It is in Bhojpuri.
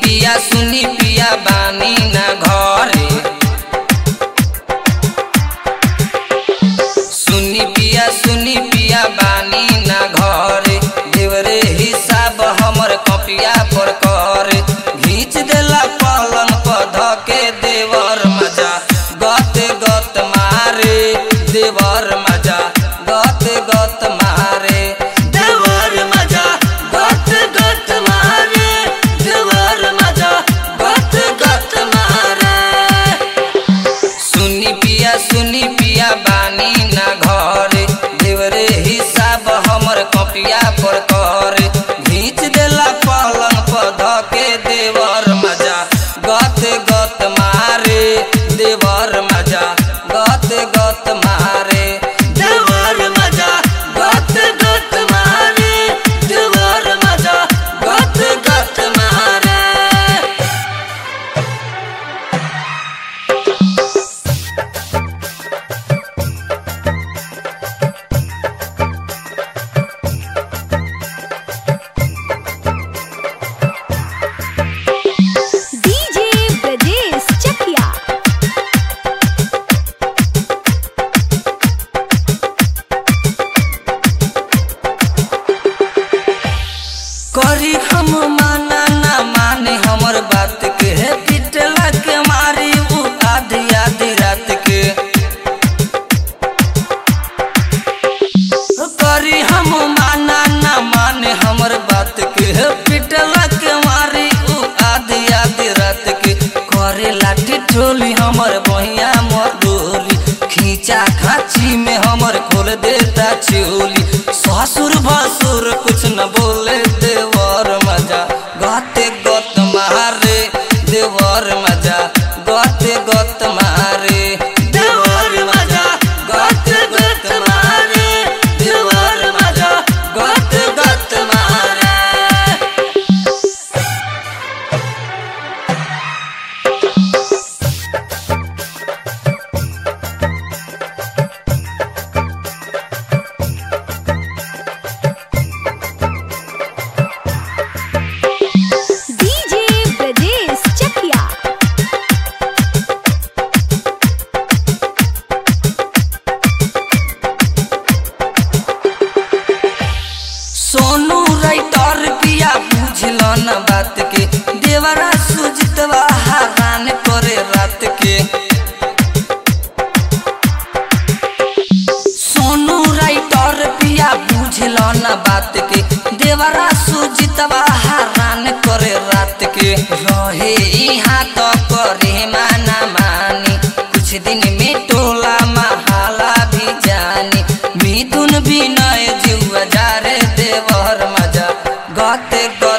पिया सुनी पिया बानी ना घरे सुनी पिया सुनी पिया बानी ना घरे देवरे हिसाब हमर कपिया पर करे घींच देला पलंग पर धके देवर मजा गत गत मारे देवर मजा गत गत मारे देवर मजा गत गत मारे देवर मजा गत गत मारे सुनी पिया सुनी पिया बानी ना घरे देवरे हिसाब हमर कपिया पर करे घींच देला पलंग पर धके देवर मजा गत गत मारे देवर मजा गत गत मारे देवर मजा गत गत मारे देवर मजा गत गत मारे डीजे ब्रजेश चकिया करी हम माना ना माने हमर बात के हे पिटला के मारी उ आधी आधी रात के करी हम माना ना माने हमर बात के हे पिटला के मारी उ आधी आधी रात के करे लाठी ठोली हमर बहिया मधुरी खींचा खाची में हमर खोल देता चोली ससुर भसुर कुछ न बोले देवर मजा गते गत मारे देवर मजा गते गत मारे देवर मजा गते गत मारे देवर मजा गते गत मारे डीजे ब्रजेश चकिया सोनू राइटर पिया बुझल न बात के देवरा सुजितवा हरान करे रात के सोनू राइटर पिया बुझल न बात के देवरा सुजितवा हरान करे रात के रहे यहाँ तो करे माना मानी कुछ दिन में टोला महाला भी जानी मिथुन विनय जुआ जा रे देवर मजा गते ग